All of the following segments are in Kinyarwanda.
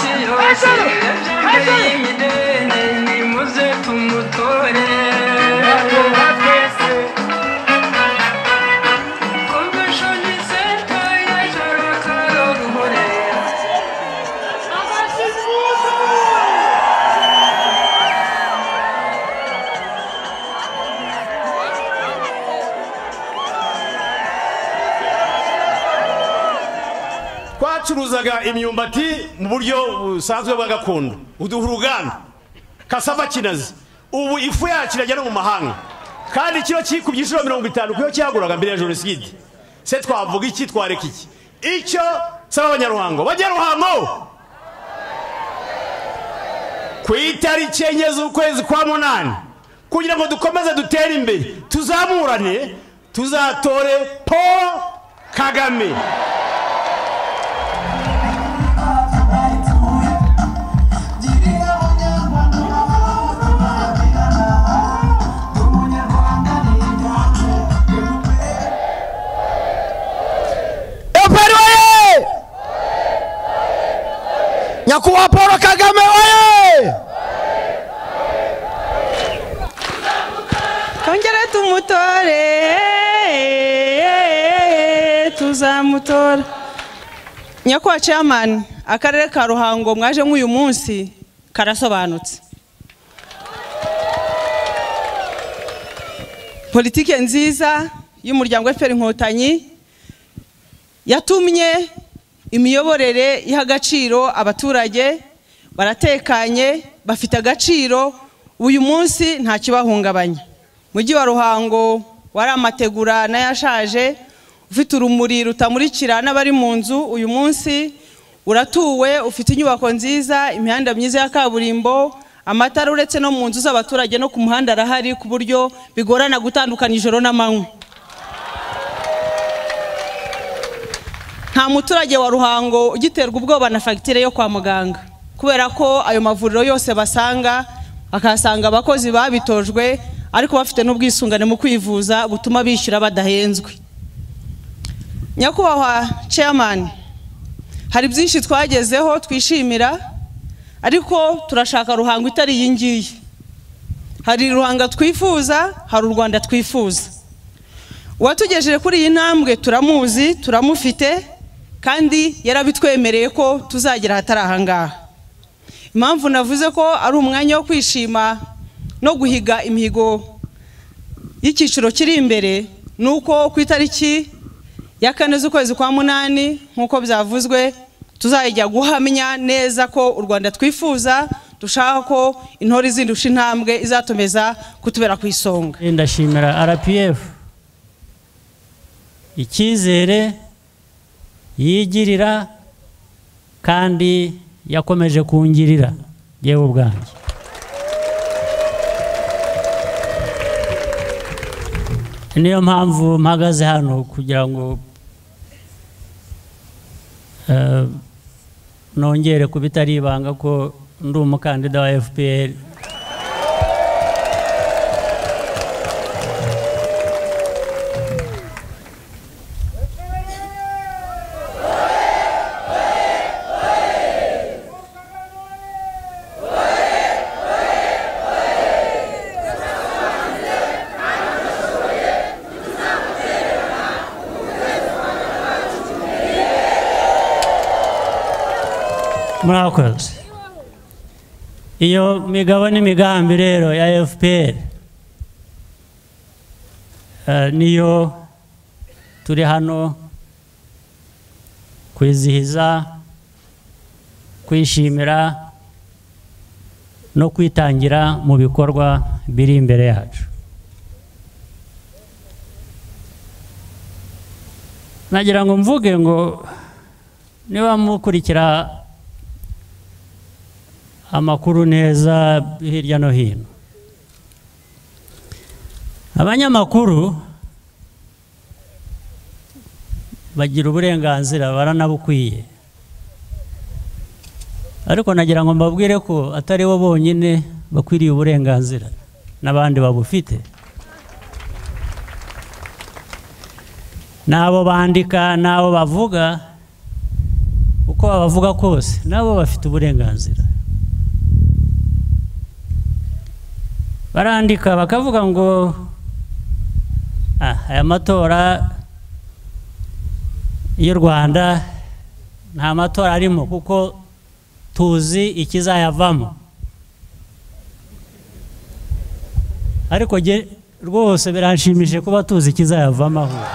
Kayser! Kayser! nimuze tumutore komishoni senta y'ijoro karoruhore twacuruzaga imyumbati mu buryo busanzwe bwa gakondo uduha uruganda kasava kinazi ubu ifu yacu irajya no mu mahanga kandi kiro kikubye inshuro mirongo itanu kuyo cyaguraga mbere ya jenoside se twavuga iki twareka iki icyo saba abanyaruhango banyaruhango ku itariki enye z'ukwezi kwa munani kugira ngo dukomeze dutere imbere tuzamurane tuzatore paul kagame operi oye nyakubahwa paul kagame oye twongere tumutore tuzamutora nyakubahwa chairman akarere ka ruhango mwaje nk'uyu munsi karasobanutse politike nziza y'umuryango fpr inkotanyi yatumye imiyoborere iha agaciro abaturage baratekanye bafite agaciro uyu munsi nta kibahungabanya mujyi wa ruhango wari amategura n'ayashaje ufite urumuri rutamurikira n'abari mu nzu uyu munsi uratuwe ufite inyubako nziza imihanda myiza ya kaburimbo amatara uretse no mu nzu z'abaturage no ku muhanda arahari ku buryo bigorana gutandukanya ijoro n'amanywa nta muturage wa ruhango ugiterwa ubwoba na fagitire yo kwa muganga kubera ko ayo mavuriro yose basanga bakahasanga abakozi babitojwe ariko bafite n'ubwisungane mu kwivuza butuma bishyura badahenzwe nyakubahwa chairman hari byinshi twagezeho twishimira ariko turashaka ruhango itari iyi ngiyi hari ruhanga twifuza hari u rwanda twifuza uwatugejeje kuri iyi ntambwe turamuzi turamufite kandi yarabitwemereye ko tuzagera ahatari ahangaha impamvu navuze ko ari umwanya wo kwishima no guhiga imihigo y'icyiciro kiri imbere ni uko ku itariki ya kane z'ukwezi kwa munani nk'uko byavuzwe tuzajya guhamya neza ko u rwanda twifuza dushaka ko intore zindusha intambwe izatumeza kutubera ku isonga ndashimira rpf icyizere yigirira kandi yakomeje kungirira yewe ubwanjye niyo mpamvu mpagaze hano kugira ngo eh, nongere kuba itari ibanga ko ndi umukandida wa fpr murakoze iyo migabo n'imigambi rero ya fpr eh, niyo turi hano kwizihiza kwishimira no kwitangira mu bikorwa biri imbere yacu nagira ngo mvuge ngo niba mukurikira amakuru neza hirya no hino abanyamakuru bagira uburenganzira baranabukwiye ariko nagira ngo mbabwire ko atari bo bonyine bakwiriye uburenganzira n'abandi babufite n'abo bandika n'abo bavuga uko wabavuga kose nabo bafite uburenganzira barandika bakavuga ngo "Ah, aya matora y'u rwanda nta matora arimo kuko tuzi ikizayavamo ariko jye rwose biranshimije kuba tuzi ikizayavamo ahubwo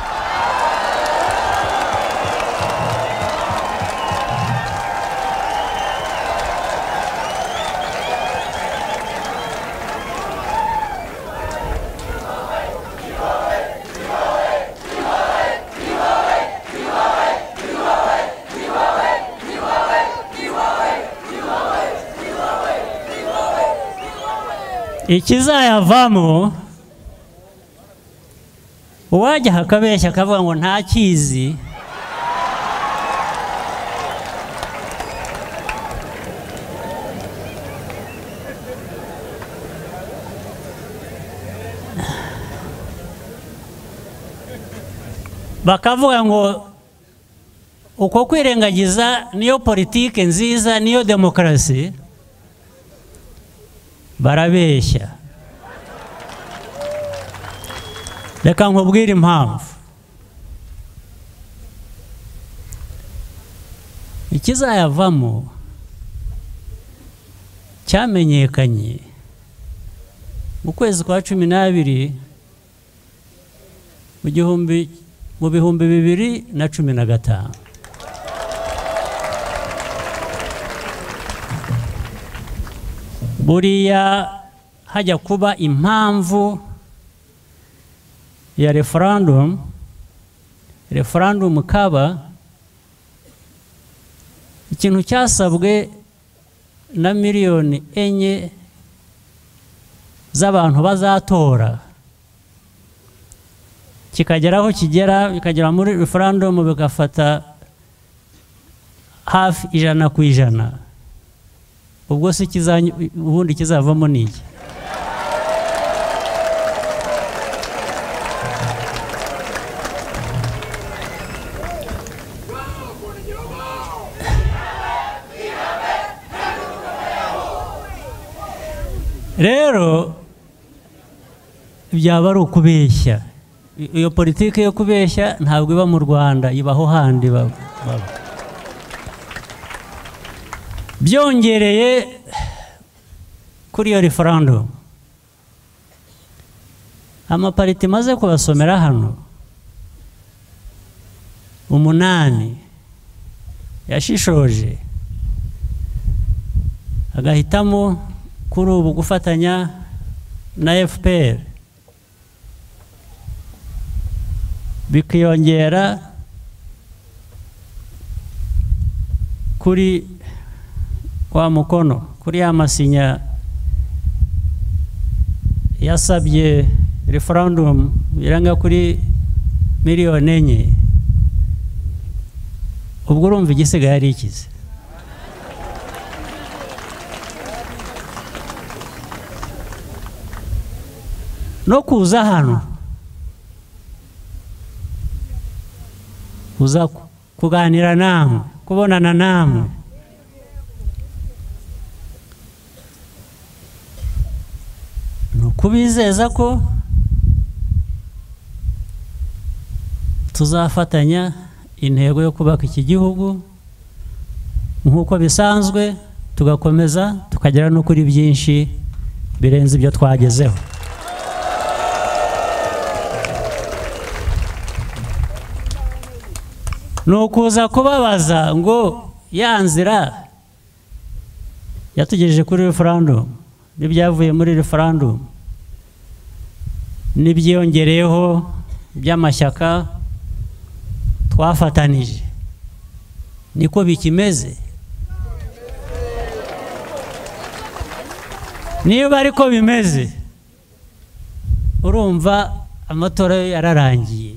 ikizayavamo uwajyaho akabeshya akavuga ngo ntakizi bakavuga ngo uko kwirengagiza niyo politiki nziza niyo demokarasi barabeshya reka nkubwire impamvu ikizayavamo cyamenyekanye mu kwezi kwa cumi n'abiri mu gihumbi mu bihumbi bibiri na cumi na gatanu buriya hajya kuba impamvu ya referandumu referandumu kaba ikintu cyasabwe na miliyoni enye z'abantu bazatora kikagera aho kigera bikagera muri referandumu bigafata hafi ijana ku ijana ubwo se ikizanyu- ubundi kizavamo ni iki rero byaba ari ukubeshya I- iyo politiki yo kubeshya ntabwo iba mu rwanda ibaho handi baba baba. byongereye kuri iyo referandumu amapariti maze kubasomera hano umunani yashishoje agahitamo kuri ubu gufatanya na fpr bikiyongera kuri wa mukono kuri ya masinya yasabye referandumu biranga kuri miliyoni enye ubwo urumva igisigaye ari ikize no kuza hano kuza ku- kuganira namwe kubonana namwe ni ukubizeza ko tuzafatanya intego yo kubaka iki gihugu nk'uko bisanzwe tugakomeza tukagera no kuri byinshi birenze ibyo twagezeho ni ukuza kubabaza ngo ya nzira yatugejeje kuri referandumu n'ibyavuye muri referandumu n'ibyiyongereyeho by'amashyaka twafatanije niko bikimeze niba ariko bimeze urumva amatora yo yararangiye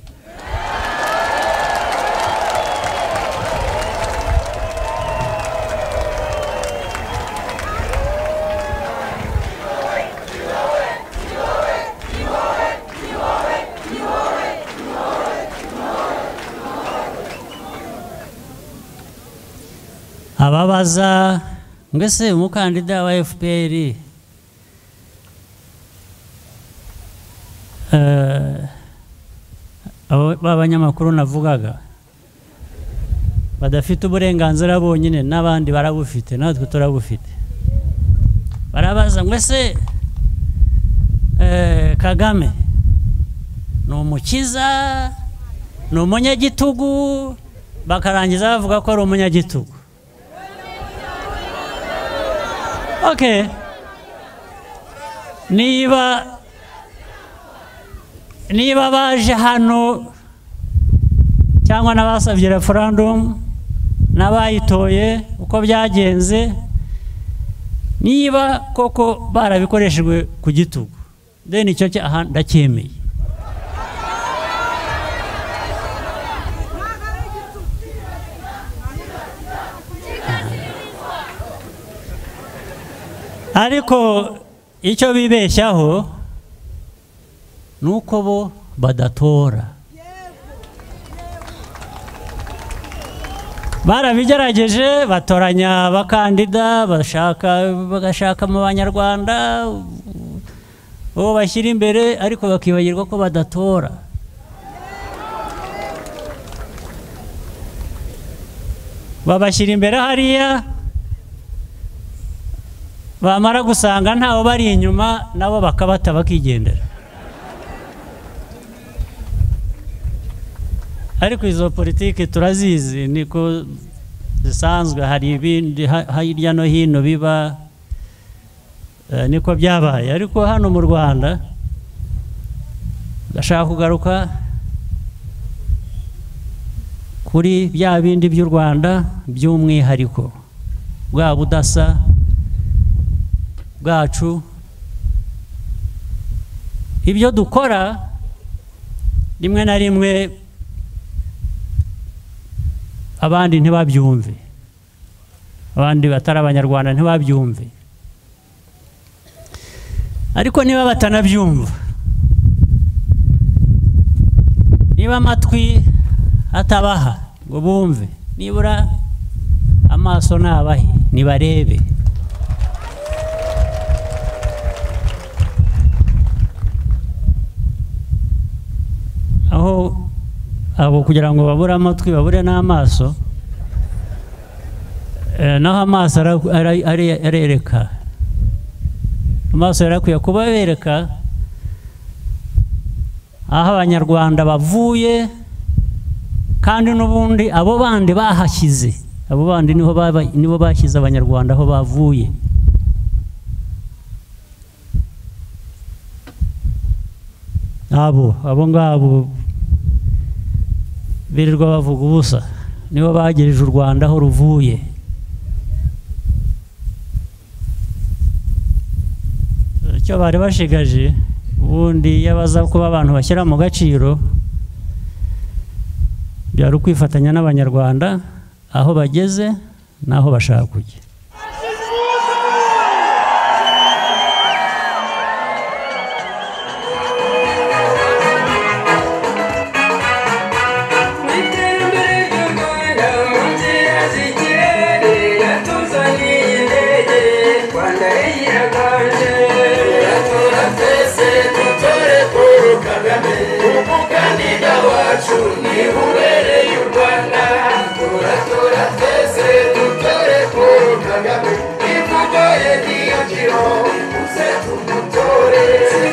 bamubaza mbese umukandida wa fpr eh, abo b'abanyamakuru navugaga badafite uburenganzira bonyine n'abandi barabufite natwe turabufite barabaza ngo ese eh, kagame ni umukiza ni umunyagitugu bakarangiza bavuga ko ari umunyagitugu ok niba niba baje hano cyangwa n'abasabye referandumu n'abayitoye uko byagenze niba koko barabikoreshejwe ku gitugu deni icyo cyaha ndacyemeye ariko icyo bibeshyaho ni uko bo badatora barabigerageje batoranya abakandida bashaka bagashaka mu banyarwanda uwo bashyira imbere ariko bakibagirwa ko badatora babashyira imbere hariya bamara gusanga ntawe bari inyuma nabo bakabata bakigendera ariko izo politiki turazizi niko zisanzwe hari ibindi ha- hirya no hino biba eh, niko byabaye ariko hano mu rwanda ndashaka kugaruka kuri bya bindi by'u rwanda by'umwihariko bwa budasa bwacu ibyo dukora rimwe na rimwe abandi ntibabyumve abandi batari abanyarwanda ntibabyumve ariko niba batanabyumva niba amatwi atabaha ngo bumve nibura amaso nabahe nibarebe aho abo kugira ngo babure amatwi babure n'amaso eh, naho amaso ara- ara- ari- arereka amaso yarakwiye kuba bereka aho abanyarwanda bavuye kandi n'ubundi abo bandi bahashyize abo bandi niho baba- nibo bashyize abanyarwanda aho bavuye abo abo ngabo birirwa bavuga ubusa nibo bagejeje u rwanda aho ruvuye icyo bari bashigaje ubundi iyo baza kuba abantu bashyira mu gaciro byari ukwifatanya n'abanyarwanda aho bageze n'aho bashaka kujya mu iterambere ry'u rwanda mu nzira z'ikirere yatuzaniye indege rwanda yiraganje yatura twese dutore paul kagame umukandida wacu niwe ubereye u rwanda turatura twese dutore paul kagame imvugo ye niyo ngiro uze tumutore